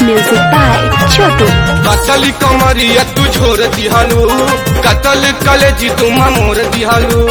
Music by Chotu. कतल कमरिया तू छोड़ दिहालू कतल कलेजी तू मोर दिहालू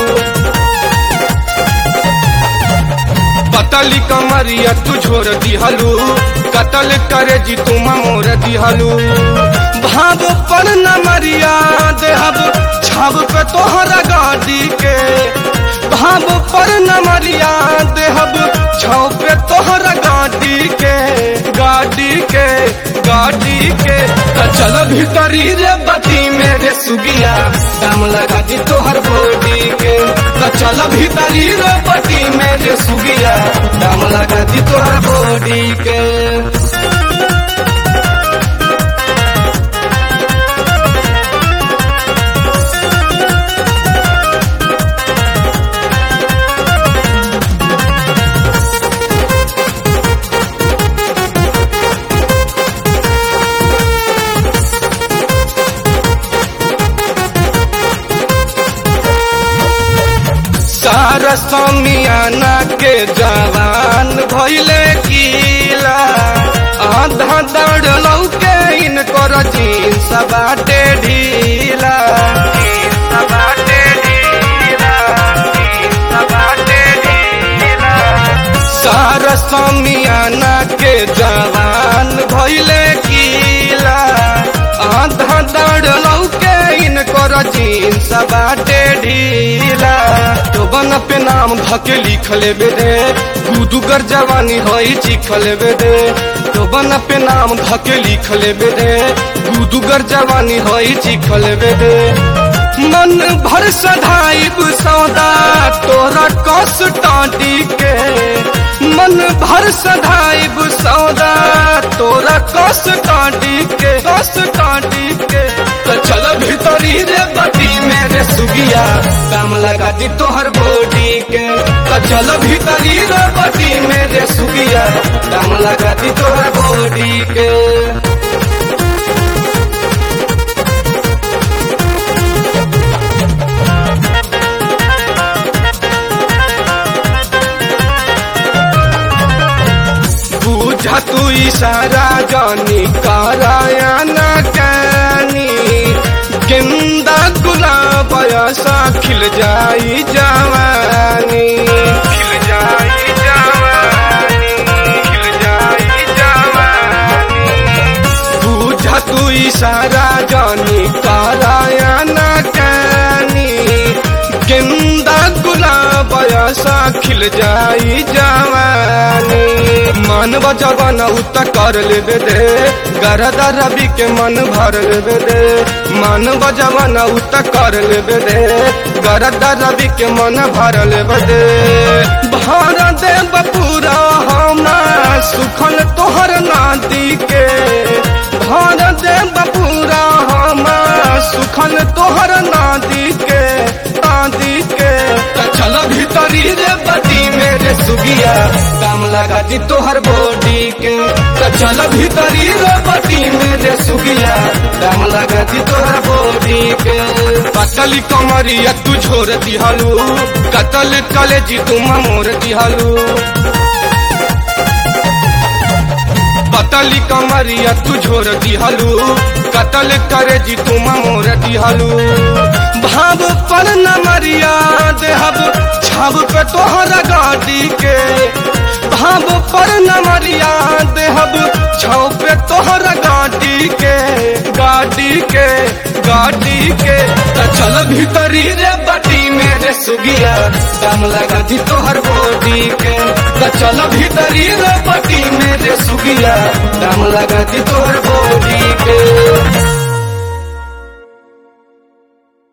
पतली कमरिया तू छोड़ दिहालू कतल करे जी तू मोर दिहालू भाव पर न मरिया देहब छाव पे तोहरा गाड़ी के भाव पर न मरिया देहब छाव पे तोहरा गाड़ी के गाड़ी के गाड़ी के त चल भीतरी रे बती मेरे सुगिया दाम लगा दी तोहर बॉडी के त चल भीतरी रे बती मेरे सुगिया दाम लगा दी तोहर बॉडी के सारा समियाना के जवान भइले कीला आधा दौड़ के इनकर जींस बाटे ढीला जींस बाटे ढीला, जींस बाटे ढीला। सारा समियाना के जवान भइले कीला आधा दौड़ के इनकर जींस बाटे ढीला तो बन पे नाम धके लिख लेबे रे गुदुगर जवानी हई चिख लेबे रे तो बन पे नाम धके लिख लेबे रे गुदुगर जवानी हई चिख लेबे रे मन भर सधाइब सौदा तोरा कस टाटी के मन भर सधाइब सौदा तोरा कस टाटी के कस टाटी के तो चल भीतरी रे बटी मेरे सुगिया दाम लगा दी तोहर बॉडी के तो चल भीतरी रे बटी मेरे सुगिया दाम लगा दी तोहर बॉडी के बुझा तू इशारा जानी करायाना कानी गेंदा गुलाब ऐसा खिल जाई जवानी खिल जाई जवानी खिल जाई जवानी बुझा तू इशारा जानी करायाना कानी गेंदा गुलाब ऐसा खिल जाई जवानी मन बजबन उत कर लेबे दे गरदा रवि के मन भर लेबे दे मन बजबन उत कर लेबे दे गरदा रवि के मन भर लेबे दे भर दे बपूरा हमा सुखल तोहर नादी के भर दे बपूरा हमा सुखल तोहर नादी के नादी के त चल भीतरी रे बती मेरे सुगिया दाम लगा दी तोहर बॉडी के त चल भीतरी रे बती मेरे सुगिया दाम लगा दी तोहर बॉडी के पतली कमरिया तू छोड़ दिहलू कतल कलेजी तू मोर दिहलू पतली कमरिया तू छोड़ दिहलू कतल करे जी तू मोर दिहलू भाव पर न मरिया देहब छाव पे तोहरा गाड़ी के भाव पर न मरिया देहब छाव पे तोहरा गाड़ी के गाड़ी के गाड़ी के त चल भीतरी रे बटी मेरे सुगिया दाम लगा दी तोहर बॉडी के त चल भीतरी रे बटी मेरे सुगिया दाम लगा दी तोहर बॉडी के